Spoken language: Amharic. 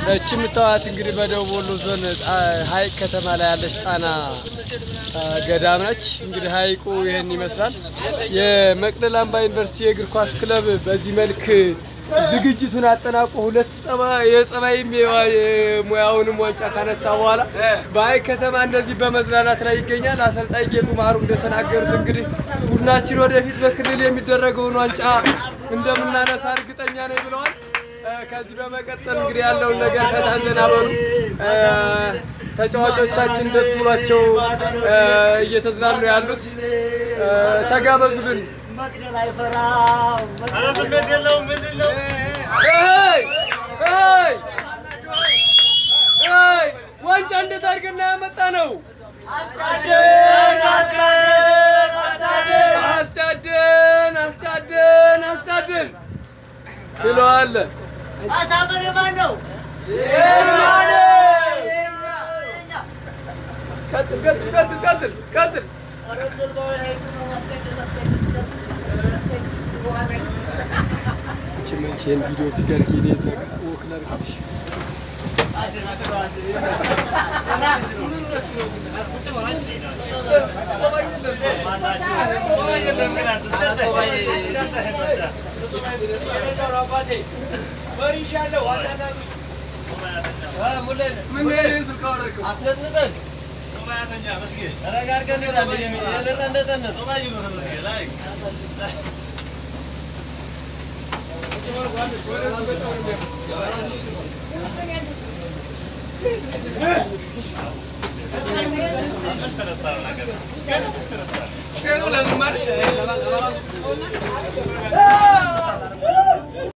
እቺ የምታዩት እንግዲህ በደቡብ ወሎ ዞን ጣ- ሀይቅ ከተማ ላይ ያለች ጣና አ፣ ገዳም ነች። እንግዲህ ሀይቁ ይህን ይመስላል። የመቅደላ አምባ ዩኒቨርሲቲ የእግር ኳስ ክለብ በዚህ መልክ ዝግጅቱን አጠናቆ ሁለት ጸባ- የጸባይም የዋ- የሙያውንም ዋንጫ ካነሳ በኋላ በሀይቅ ከተማ እንደዚህ በመዝናናት ላይ ይገኛል። አሰልጣኝ ጌጡ ማሩ እንደተናገሩት እንግዲህ ቡድናችን ወደፊት በክልል የሚደረገውን ዋንጫ እንደምናነሳ እርግጠኛ ነኝ ብለዋል። እ፣ ከዚህ በመቀጠል እንግዲህ ያለውን ነገር ከታዘና በሉ እ፣ ተጫዋቾቻችን ደስ ብሏቸው እ፣ እየተዝናኑ ያሉት እ፣ ተጋበዙልን። መቅደል አይፈራም። እይ! እይ! እይ! ዋንጫ እንዴት አድርገን ነው ያመጣ ነው? አስጫድን አስጫድን አስጫድን ትለዋለህ። አሳመረ ማን ነው? ቀጥል ቀጥል ቀጥል ቀጥል ቀጥል። ይህን ቪዲዮ ትገርጊ እኔ ወክ ላድርግልሽ። ምን ይሄን ስልክ አወረድከው? ለምን ማለት